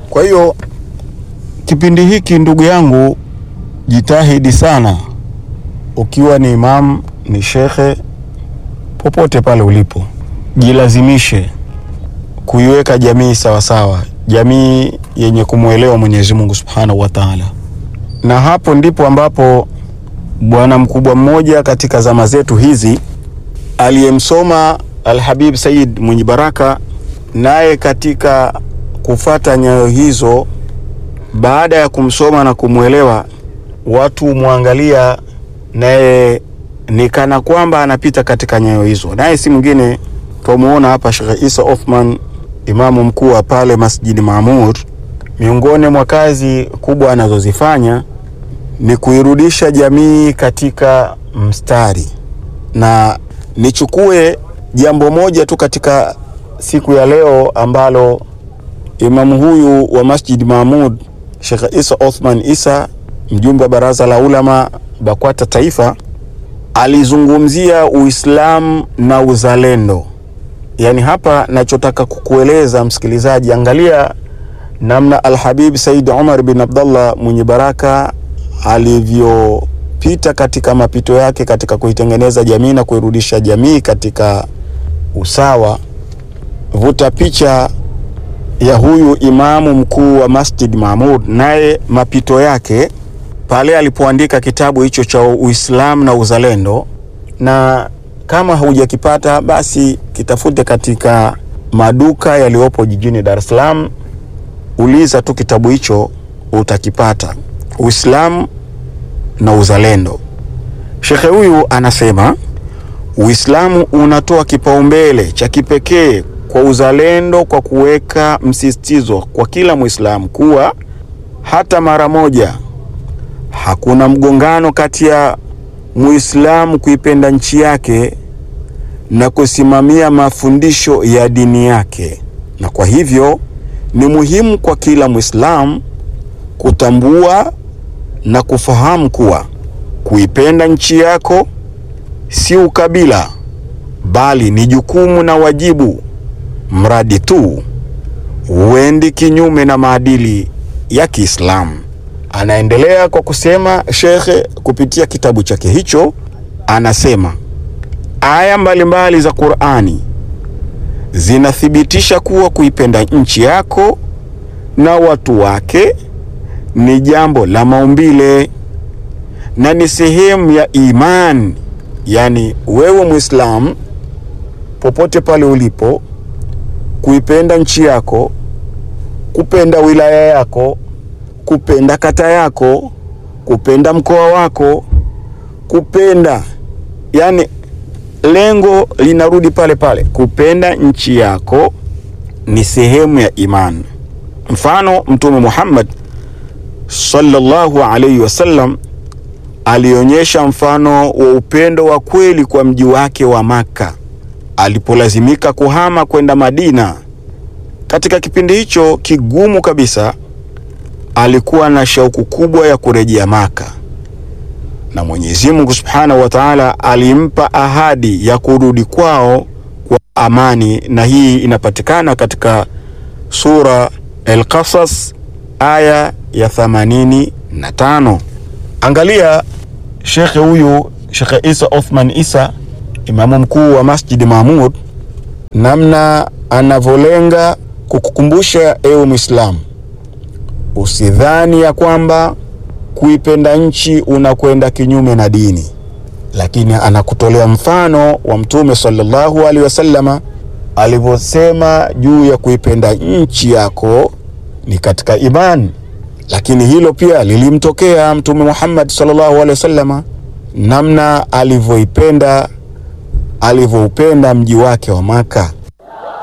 Kwa hiyo kipindi hiki ndugu yangu, jitahidi sana, ukiwa ni imam, ni shekhe, popote pale ulipo, jilazimishe kuiweka jamii sawasawa, jamii yenye kumwelewa Mwenyezi Mungu Subhanahu wa Ta'ala, na hapo ndipo ambapo bwana mkubwa mmoja katika zama zetu hizi aliyemsoma Alhabib Said mwenye baraka, naye katika kufata nyayo hizo, baada ya kumsoma na kumwelewa, watu mwangalia naye ni kana kwamba anapita katika nyayo hizo, naye si mwingine twamuona hapa Sheikh Isa Othman, imamu mkuu wa pale Masjidi Maamur. Miongoni mwa kazi kubwa anazozifanya ni kuirudisha jamii katika mstari, na nichukue jambo moja tu katika siku ya leo ambalo imamu huyu wa Masjid Mahmud Sheikh Isa Othman Isa, mjumbe wa baraza la ulama BAKWATA taifa, alizungumzia Uislamu na uzalendo. Yaani hapa nachotaka kukueleza msikilizaji, angalia namna Alhabib Said Umar bin Abdullah mwenye baraka alivyopita katika mapito yake katika kuitengeneza jamii na kuirudisha jamii katika usawa. Vuta picha ya huyu imamu mkuu wa Masjid Mahmud, naye mapito yake pale alipoandika kitabu hicho cha Uislamu na uzalendo, na kama haujakipata basi kitafute katika maduka yaliyopo jijini Dar es Salaam, uliza tu kitabu hicho utakipata. Uislamu na uzalendo. Shekhe huyu anasema Uislamu unatoa kipaumbele cha kipekee kwa uzalendo kwa kuweka msisitizo kwa kila Muislamu kuwa hata mara moja hakuna mgongano kati ya Muislamu kuipenda nchi yake na kusimamia mafundisho ya dini yake, na kwa hivyo ni muhimu kwa kila Muislamu kutambua na kufahamu kuwa kuipenda nchi yako si ukabila, bali ni jukumu na wajibu, mradi tu huendi kinyume na maadili ya Kiislamu. Anaendelea kwa kusema shekhe, kupitia kitabu chake hicho, anasema aya mbalimbali za Qur'ani zinathibitisha kuwa kuipenda nchi yako na watu wake ni jambo la maumbile na ni sehemu ya imani. Yaani wewe Muislamu, popote pale ulipo, kuipenda nchi yako, kupenda wilaya yako, kupenda kata yako, kupenda mkoa wako, kupenda, yani lengo linarudi pale pale, kupenda nchi yako ni sehemu ya imani. Mfano, Mtume Muhammad sallallahu alayhi wasallam alionyesha mfano wa upendo wa kweli kwa mji wake wa Makka alipolazimika kuhama kwenda Madina. Katika kipindi hicho kigumu kabisa, alikuwa na shauku kubwa ya kurejea Makka, na Mwenyezi Mungu Subhanahu wa Ta'ala alimpa ahadi ya kurudi kwao kwa amani, na hii inapatikana katika sura Al-Qasas aya ya themanini na tano. Angalia shekhe huyu Shekhe Isa Othman Isa, imamu mkuu wa Masjidi Mahmud, namna anavyolenga kukukumbusha ewe Mwislamu, usidhani ya kwamba kuipenda nchi unakwenda kinyume na dini, lakini anakutolea mfano wa Mtume sallallahu alaihi wasallama alivyosema juu ya kuipenda nchi yako ni katika imani, lakini hilo pia lilimtokea Mtume Muhammad sallallahu alaihi wasallama, namna alivyoipenda alivyoupenda mji wake wa Maka.